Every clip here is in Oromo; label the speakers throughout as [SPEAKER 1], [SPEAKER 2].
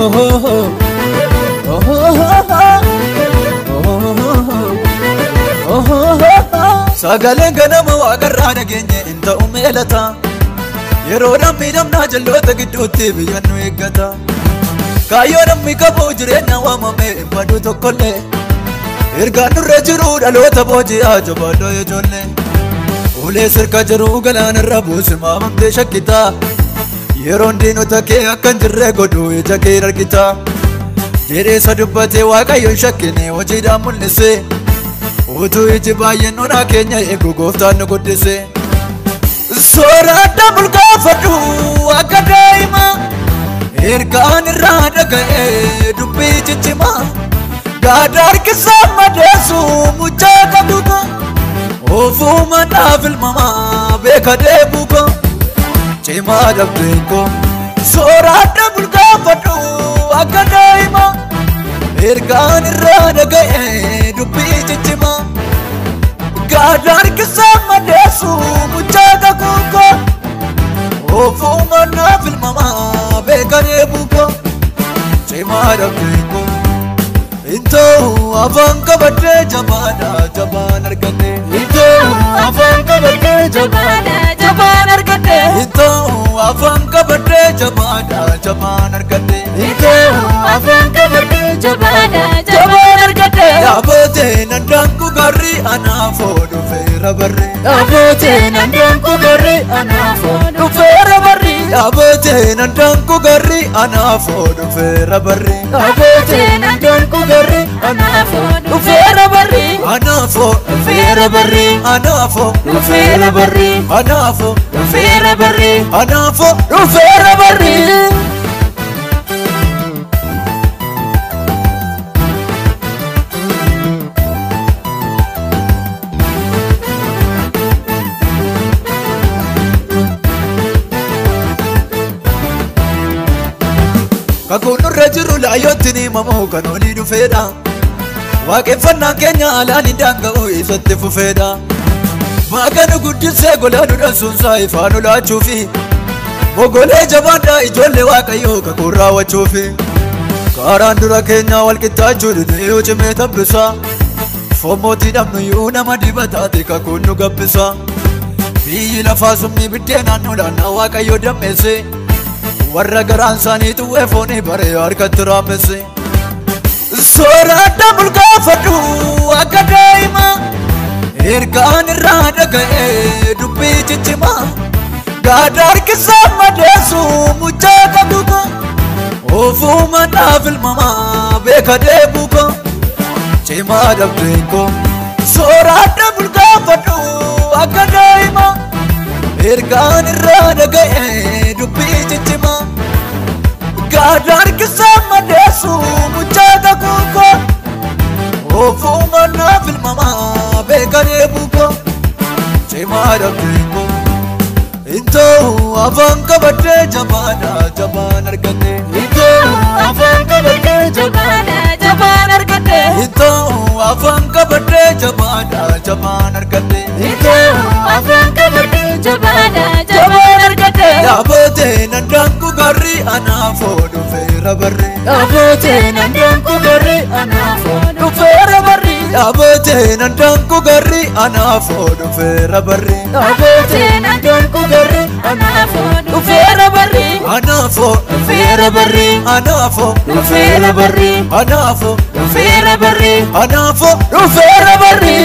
[SPEAKER 1] Sagaleen ganama waaqarraa dhageenye hin ta'u meelata Yeroodhaan miidhamnaa jalloota gidduutti biyyan nu eeggata Kaayyoo namni qabu jireenya waamame hin badu tokkollee Ergaan nurra jiru dhaloota booji'aa jabaadhoo ijoollee Ulee sirka jiru galaanarra buusi maamamtee shakkitaa Yeroon diinota kee akka hin jirre godhu ija kee argita Jedheessa dubbatee waaqayyoon shakkine hojiidhaan mul'ise Utuu iji baay'een onaa keenya eegu gooftaan nu guddise Soorata bulgaafadhu akka daa'ima Ergaan irraa dhaga'e dubbii ciccima Gaada harkisaa madeessu muchaa qabuuka Ofuuma dhaaf ilmamaa beeka deebuuka Cimaa dhabdeenko Soorata bulgaafadhu akka daa'ima Ergaan irraa dhaga'e dubbii ciccima Gaada harkisaa madeessu muchaa qabuuka Ofuuma dhaaf ilmamaa beeka deebuuka Cimaa dhabdeenko Intoo afaan qabadhee jabaadha jabaan argadhe
[SPEAKER 2] Itoo afaan qabadhee jabaadha jabaan argadhe.
[SPEAKER 1] Intoo afaan qabadhee jabaadha jabaan argadhe
[SPEAKER 2] Itoo afaan qabadhee jabaadha jabaan argadhe.
[SPEAKER 1] Dhaabotee nandaanku garri anaafoo dhufeera barri
[SPEAKER 2] Dhaabotee nandaan kugarri anaafoo dhufeera barri.
[SPEAKER 1] Dhaabotee nandaanku garri anaafoo dhufeera barri
[SPEAKER 2] Dhaabotee nandaan kugarri anaafoo dhufeera barri.
[SPEAKER 1] Anaafoo
[SPEAKER 2] Dhufeera barri.
[SPEAKER 1] anaafoo
[SPEAKER 2] Dhufeera barri.
[SPEAKER 1] anaafoo
[SPEAKER 2] Dhufeera barri.
[SPEAKER 1] anaafoo
[SPEAKER 2] Dhufeera barri.
[SPEAKER 1] Kakuun nurra jiru laayyootti ni himamu kan olii dhufeedha Waaqeffannaan keenya alaan hin daanga'u isatti fufeedha Maaqa nu guddisee gola nu dhansuunsaa ifaan ulaachuufi Mogolee jabaadhaa ijoollee waaqayyoo kakuun raawwachuufi Kaaraan dura keenyaa walqixxaachuu didee yoo cimee tabbisa Fommootii dhabnuyyuu nama dibataati kakuun nu gabbisa Biyyi lafaa summii biddeen naannoodhaan waaqayyoo dammeesse warra garaan isaanii xuwwee foonii baree harkatti raamesse soorata bulgaafadhu akka daa'ima ergaan irraa dhaga'e dubbii ciccima gaada harkisaa madeessu muchaa qabuka ofuuma dhaaf ilmamaa beeka deebuka cimaa dhabdeenko soorata bulgaafadhu akka daa'ima ergaan irraa dhaga'e dubbii ciccima gaada harkisaa madeessu muchaa qabuuko ofuuma naaf ilmamaa beeka deebuuko cimaa dhabdeenko intoo afaan qabadhee jabaadha jabaan argadhe
[SPEAKER 2] Itoo afaan qabadhee jabaadha jabaan argadhe.
[SPEAKER 1] intoo afaan qabadhee jabaadha jabaan argadhe
[SPEAKER 2] Itoo afaan qabadhee jabaadha jabaan argadhe.
[SPEAKER 1] Dhaabotee nandaanku garri anaafoo dhufeera barri
[SPEAKER 2] Dhaabotee nandaan kugarri anaafoo dhufeera barri.
[SPEAKER 1] Dhaabotee nandaanku garri anaafoo dhufeera barri
[SPEAKER 2] Dhaabotee nandaan kugarri anaafoo dhufeera barri.
[SPEAKER 1] Anaafoo
[SPEAKER 2] Dhufeera barri.
[SPEAKER 1] anaafoo
[SPEAKER 2] Dhufeera barri.
[SPEAKER 1] anaafoo
[SPEAKER 2] Dhufeera barri.
[SPEAKER 1] anaafoo
[SPEAKER 2] Dhufeera barri.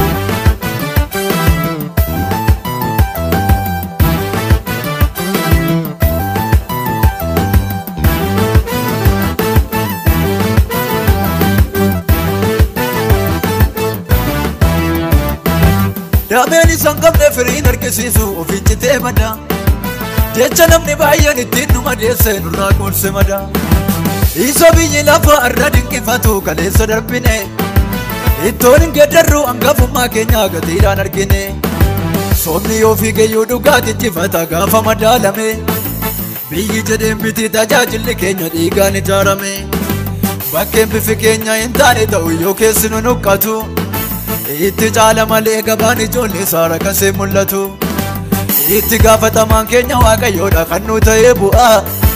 [SPEAKER 1] Daameen isaan qabne firiin argisiisu ofiin citee mada Jecha namni baay'een ittiin nu madeesse nurraa qoolse mada Isa biyyi lafa irra dinqifatu kaleessa darbine Ittoon hin geeddarru hangafummaa keenya gatiidhaan argine Soomni yoo fiigeyyuu dhugaa jijjifata gaafa madaalame Biyyi jedheen biti tajaajilli keenya dhiigaan ijaarame Bakkeen bifi keenya hin taane ta'u yoo keessi nu nuqqatu Itti caala malee gabaan ijoollee saara kasee mul'atu Itti gaafatamaan keenya waaqayyoodha kan nu ta'ee bu'aa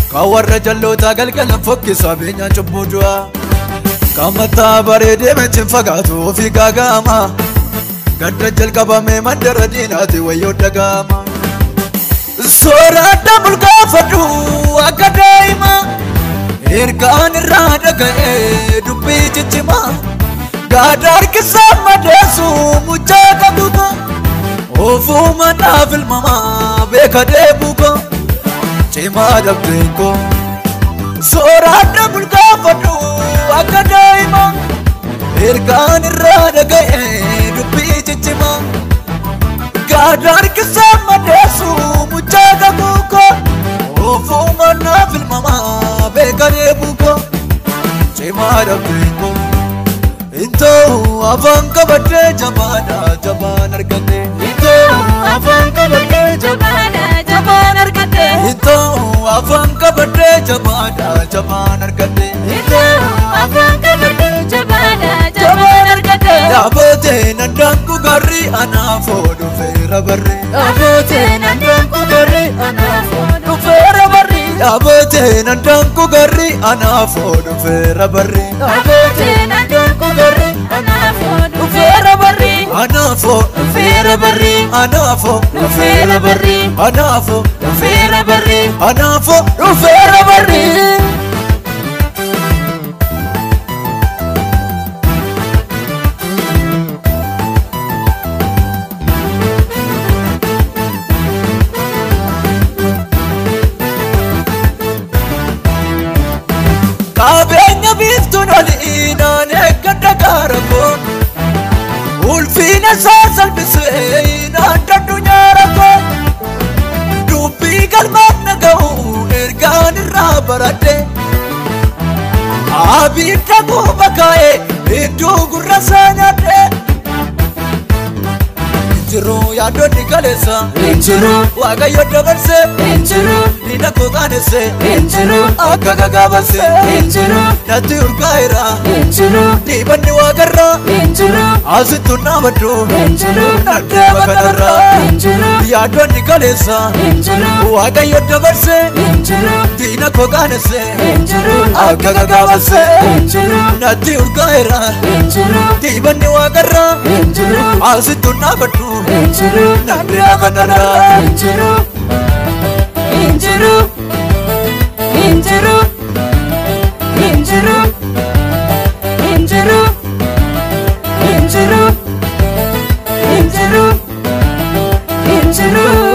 [SPEAKER 1] Kan warra jallootaa galgalan fokkisaa beenyaan cubbuu du'a. Kan mataa bareedee meetiin fagaatu ofii gaaga'ama. Gadda jalqabamee mandara diinaati wayyoo dhaga'ama. Soorata bulgaafadhu akka daa'ima. Ergaan irraa dhaga'ee dubbii ciccimaa. Gaada harkisaa madeessu muchaa qabuuta. Ofuma naaf ilmamaa beeka deebuuka. Cimaa dhabdeen koo. Soorata bulgaafadhu akka daa'ima. Ergaan irraa dhaga'ee dubbii ciccimaa. Gaada harkisaa madeessu muchaa qabuuka. Ofuma naaf ilmamaa beeka deebuuka. Cimaa dhabdeen koo. Intoo afaan qabadhee jabaadha jabaan argadhe.
[SPEAKER 2] Itoo afaan qabadhee jabaadha jabaan argadhe.
[SPEAKER 1] Intoo afaan qabadhee jabaadha jabaan argadhe.
[SPEAKER 2] Itoo afaan qabadhee jabaadha jabaan argadhe.
[SPEAKER 1] Dhaabotee nandaanku garri anaafoo dhufeera barri.
[SPEAKER 2] Dhaabotee nandaanku garri anaafoo dhufeera barri.
[SPEAKER 1] Dhaabotee nandaanku garri anaafoo dhufeera barri.
[SPEAKER 2] Dhaabotee nandaanku garri anaafoo dhufeera barri.
[SPEAKER 1] Anaafoo
[SPEAKER 2] Dhufeera barri.
[SPEAKER 1] anaafoo
[SPEAKER 2] Dhufeera barri.
[SPEAKER 1] anaafoo
[SPEAKER 2] Dhufeera barri.
[SPEAKER 1] anaafoo
[SPEAKER 2] Dhufeera barri.
[SPEAKER 1] Qabeenya biiftuun olii naan eeggadha gaara koo. Ulfiina isaa salphisee naan dadhu nyaara koo. Dubbii galmaan dhaga'u ergaan irraa baradhe. Abidda guuba kaa'ee iddoo gurra isaa nyaadhe. Injiruu yaadonni kaleessa.
[SPEAKER 2] Injiruu.
[SPEAKER 1] Waaqayyo dabarsee.
[SPEAKER 2] Injiruu.
[SPEAKER 1] Diina koo qaanessee.
[SPEAKER 2] Injiruu.
[SPEAKER 1] Akka gagaabassee.
[SPEAKER 2] Injiruu.
[SPEAKER 1] Natti urgaa'eera.
[SPEAKER 2] Injiruu.
[SPEAKER 1] Dhiibanni waaqarraa.
[SPEAKER 2] Injiruu.
[SPEAKER 1] Asittu naabaddu.
[SPEAKER 2] Injiruu.
[SPEAKER 1] Naddeema kanarraa.
[SPEAKER 2] Injiruu.
[SPEAKER 1] Yaadonni kaleessa.
[SPEAKER 2] Injiruu.
[SPEAKER 1] Waaqayyo dabarsee.
[SPEAKER 2] Injiruu.
[SPEAKER 1] Diina koo qaanessee.
[SPEAKER 2] Injiruu.
[SPEAKER 1] Akka gagaabassee.
[SPEAKER 2] Injiruu.
[SPEAKER 1] Natti urgaa'eera.
[SPEAKER 2] Injiruu.
[SPEAKER 1] Dhiibanni waaqarraa.
[SPEAKER 2] Injiruu.
[SPEAKER 1] Asittu naabaddu.
[SPEAKER 2] Injiruu.
[SPEAKER 1] Naddeema kanarraa.
[SPEAKER 2] Injiruu. Injiruu. Injiruu. Injiruu. Injiruu. Injiruu. Injiruu. Injiruu.